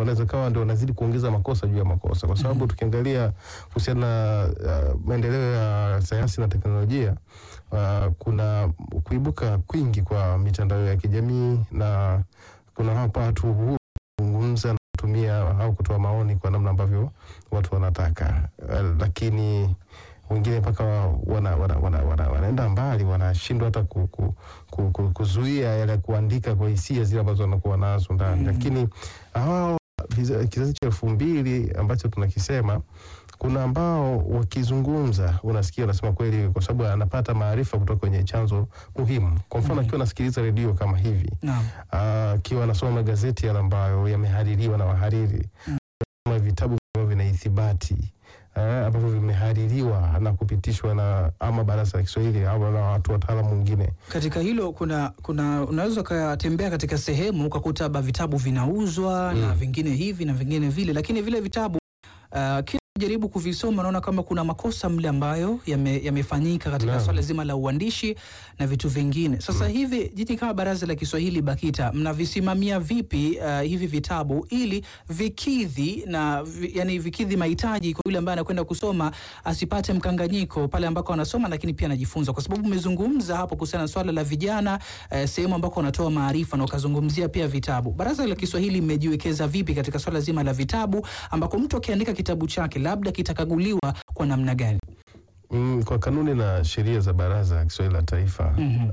wanaweza kawa ndio wanazidi kuongeza makosa juu ya makosa, kwa sababu tukiangalia kuhusiana na uh, maendeleo ya sayansi na teknolojia uh, kuna kuibuka kwingi kwa mitandao ya kijamii na kuna hapa watu huru kuzungumza na kutumia au kutoa maoni kwa namna ambavyo watu wanataka uh, lakini wengine mpaka wana, wana, wana, wana, wanaenda mbali wanashindwa hata ku, ku, ku, ku, kuzuia yale kuandika kwa hisia zile ambazo wanakuwa nazo ndani Mm. lakini hao viza- kizazi cha elfu mbili ambacho tunakisema kuna ambao wakizungumza unasikia unasema kweli kwa sababu anapata maarifa kutoka kwenye chanzo muhimu kwa mfano Mm. akiwa anasikiliza redio kama hivi Naam. Ah, akiwa anasoma magazeti yale ambayo yamehaririwa na wahariri Mm. Kama vitabu ambavyo vina ithibati eh, ambavyo vimehaririwa na kupitishwa na ama baraza la Kiswahili au na watu wataalamu wengine. Katika hilo kuna kuna unaweza ukatembea katika sehemu ukakuta ba vitabu vinauzwa na Mm. vingine hivi na vingine vile, lakini vile vitabu uh, kila jaribu kuvisoma naona kama kuna makosa mle ambayo yame- yamefanyika katika Naam. swala zima la uandishi na vitu vingine. Sasa hivi jiji kama Baraza la Kiswahili BAKITA mnavisimamia vipi uh, hivi vitabu ili vikidhi na vi, yani vikidhi mahitaji kwa yule ambaye anakwenda kusoma asipate mkanganyiko pale ambako anasoma, lakini pia anajifunza, kwa sababu umezungumza hapo kuhusiana na swala la vijana eh, sehemu ambako wanatoa maarifa na ukazungumzia pia vitabu. Baraza la Kiswahili mmejiwekeza vipi katika swala zima la vitabu ambako mtu akiandika kitabu chake labda kitakaguliwa kwa namna gani? Mm, kwa kanuni na sheria za Baraza la Kiswahili la Taifa Mhm.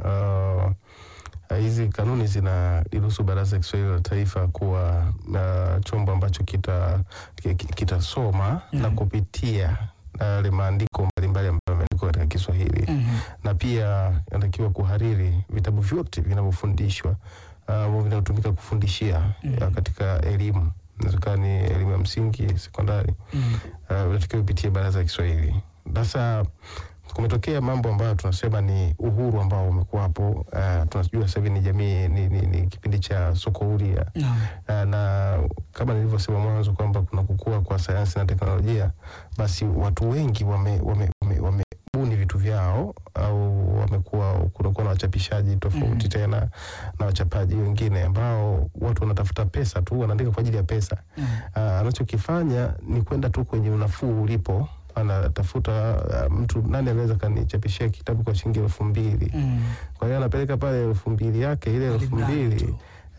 ah, hizi kanuni zinaliruhusu Baraza la Kiswahili la Taifa kuwa na chombo ambacho kita ki- ki- kitasoma na Mhm. kupitia yale maandiko mbalimbali ambayo yameandikwa katika Kiswahili Mhm. na pia anatakiwa kuhariri vitabu vyote vinavyofundishwa ah, ambavyo vinatumika kufundishia Mhm. ya katika elimu inawezekana ni elimu ya msingi, sekondari Mhm. uh, unatakiwa upitie baraza la Kiswahili. Sasa kumetokea mambo ambayo tunasema ni uhuru ambao umekuwapo. Uh, tunajua sasa hivi ni jamii ni, ni, ni kipindi cha soko huria Naam. uh, na kama nilivyosema mwanzo kwamba kuna kukua kwa sayansi na teknolojia, basi watu wengi wame, wame, wame, wamebuni vitu vyao au wamekuwa kunakuwa na wachapishaji tofauti Mhm. tena na wachapaji wengine ambao watu wanatafuta pesa tu, wanaandika kwa ajili ya pesa. Mhm. Ah, anachokifanya ni kwenda tu kwenye unafuu ulipo, anatafuta ah, mtu nani anaweza kanichapishia kitabu kwa shilingi elfu mbili. Mhm. Kwa hiyo anapeleka pale elfu mbili yake, ile elfu Alimradi mbili tu.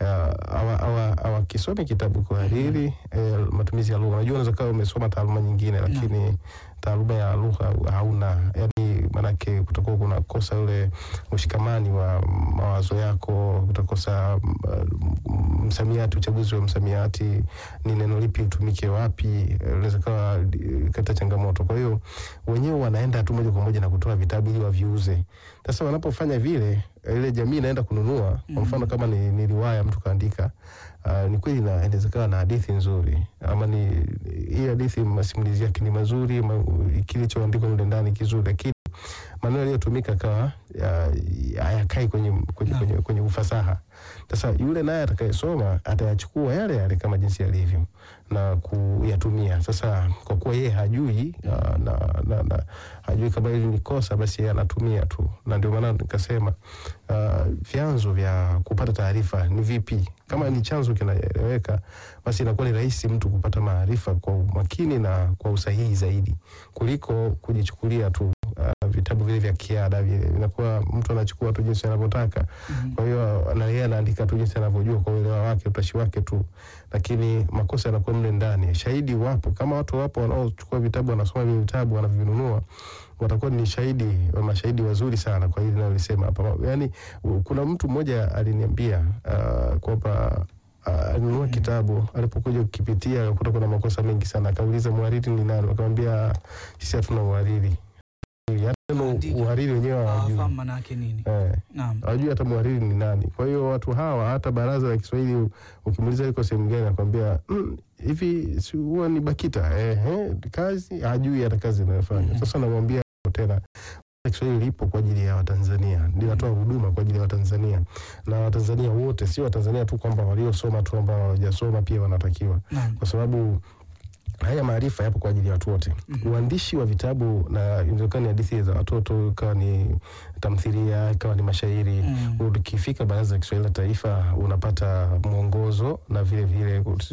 awakisome kitabu kuhariri eh, matumizi ya lugha. Unajua, unaweza kawa umesoma taaluma nyingine, lakini taaluma ya lugha hauna, yani maanake kutakuwa kuna kosa ule ushikamani wa mawazo yako, kutakosa mm, msamiati, uchaguzi wa msamiati, ni neno lipi utumike wapi, eh, unaweza kawa eh, katika changamoto. Kwa hiyo wenyewe wanaenda tu moja kwa moja na kutoa vitabu ili waviuze. Sasa wanapofanya vile, eh, ile jamii inaenda kununua. Kwa mfano kama ni, ni riwaya mtu kaandika, uh, ni kweli na inaweza kawa na hadithi nzuri, ama ni hii hadithi masimulizi yake ni mazuri, ma, kilichoandikwa mle ndani kizuri, lakini maneno yaliyotumika kawa ya- hayakai kwenye, kwenye, Naam. kwenye, kwenye ufasaha. Sasa yule naye atakayesoma atayachukua yale yale kama jinsi yalivyo na kuyatumia. Sasa kwa kuwa yeye hajui uh, na, na, na, hajui kama hili ni kosa, basi yeye anatumia tu, na ndio maana nikasema uh, vyanzo vya kupata taarifa ni vipi. Kama ni chanzo kinaeleweka, basi inakuwa ni rahisi mtu kupata maarifa kwa umakini na kwa usahihi zaidi kuliko kujichukulia tu uh, vitabu vile vya kiada vile, inakuwa mtu anachukua tu jinsi anavyotaka. Mhm. Kwa hiyo na yeye anaandika tu jinsi anavyojua kwa uelewa wake, utashi wake tu, lakini makosa yanakuwa mle ndani. Shahidi wapo, kama watu wapo wanaochukua vitabu, wanasoma vile vitabu, wanavinunua, watakuwa ni shahidi, mashahidi wazuri sana kwa hili nalolisema hapa. Yani kuna mtu mmoja aliniambia uh, kwamba uh, alinunua kitabu, alipokuja kukipitia akakuta kuna makosa mengi sana, akauliza mhariri ni nani, akamwambia sisi hatuna uhariri. Hata neno Andika. uhariri wenyewe hawajui. Hawafahamu maana yake nini? Eh Naam. hawajui hata mhariri ni nani. Kwa hiyo watu hawa, hata baraza la Kiswahili ukimuuliza liko sehemu gani, anakwambia "Mm, hivi si huwa ni BAKITA ehe, kazi hajui hata kazi inayofanya. Mhm. Sasa namwambia tena Kiswahili lipo kwa ajili ya Watanzania, linatoa huduma kwa ajili ya Watanzania na Watanzania wote, sio Watanzania tu kwamba waliosoma tu, ambao hawajasoma pia wanatakiwa, Naam. kwa sababu haya maarifa yapo kwa ajili ya watu wote. Mhm. Uandishi wa vitabu na inawezekana ni hadithi za watoto, ikawa ni tamthilia, ikawa ni mashairi Mm. ukifika Baraza la Kiswahili la Taifa unapata mwongozo na vile vile